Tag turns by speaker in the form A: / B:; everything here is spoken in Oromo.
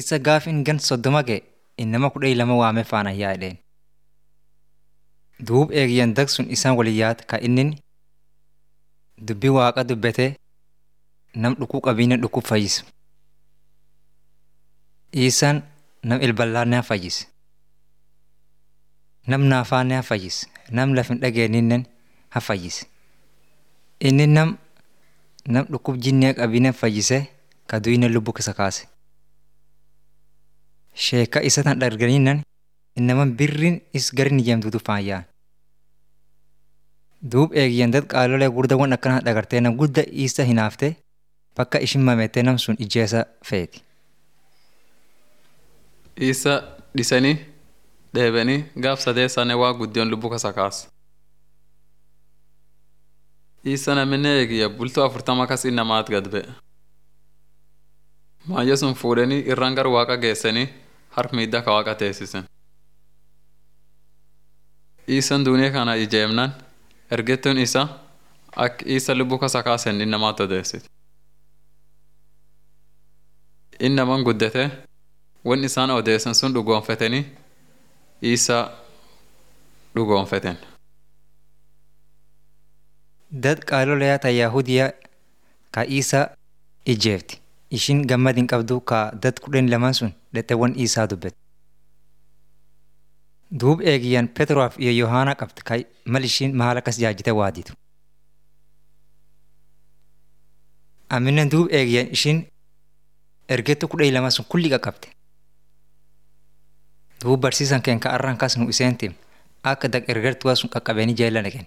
A: Isa gaafin gan soddoma ga'e innama kudha lama waamee faana yaa jedheen. Duub eegiyyan dag sun isaan walin yaad ka inni dubbii waaqa dubbatee nam dhukuu qabiina dhukuu fayyisu. Isaan nam ilballaannaa fayyise. Nam naafaannaa fayyise. Nam lafin dhageenyinnen ha fayyise. Inni nam nam dhukkub jinnee qabiina fayyisee ka duyine lubbuu keessa kaase. Sheeka isa tan dharganiinnan innaman birriin is garin ijjeemtuutu faayyaan. Duub eegiyyan dad qaalolee gurdaawwan akkanaa dhagartee nam gudda isa hinaaftee bakka ishin mameettee nam sun ijjeesa feeti.
B: Isa dhisanii dheebanii gaaf sadeessaanii waa guddiyoon lubbuu kasa kaase. Isa namni eegiyya bultoo afurtama kas innamaat gad ba'e. Maayyo sun fuudhanii irraan gar waaqa geessanii harka miidhaa ka waaqa teessisen. Isan duuniyaa kana ijeemnan ergettuun isa akka isa lubbuu kasa kaasen innamaat odeessiti. Innaman guddatee wan isaan odeessan sun dhugoonfatanii isa dhugoonfaten.
A: Dad qaalolee ta Yahudiyaa ka isa ijjeefti. Ishin gammad hin qabdu ka dad kudhan lamaan sun dhexeewwan isaa dubbate. Duub eegiyyan Petroof iyo Yohaana qabdi ka mal ishiin maal akkas jaajite waaditu. Aminen duub eegiyyan ishiin ergettu kudha lama sun kulli qaqqabte. Duub barsiisan keen ka arraan kas nu iseen tim akka dag ergertuwa sun qaqqabeeni jeella dhaqen.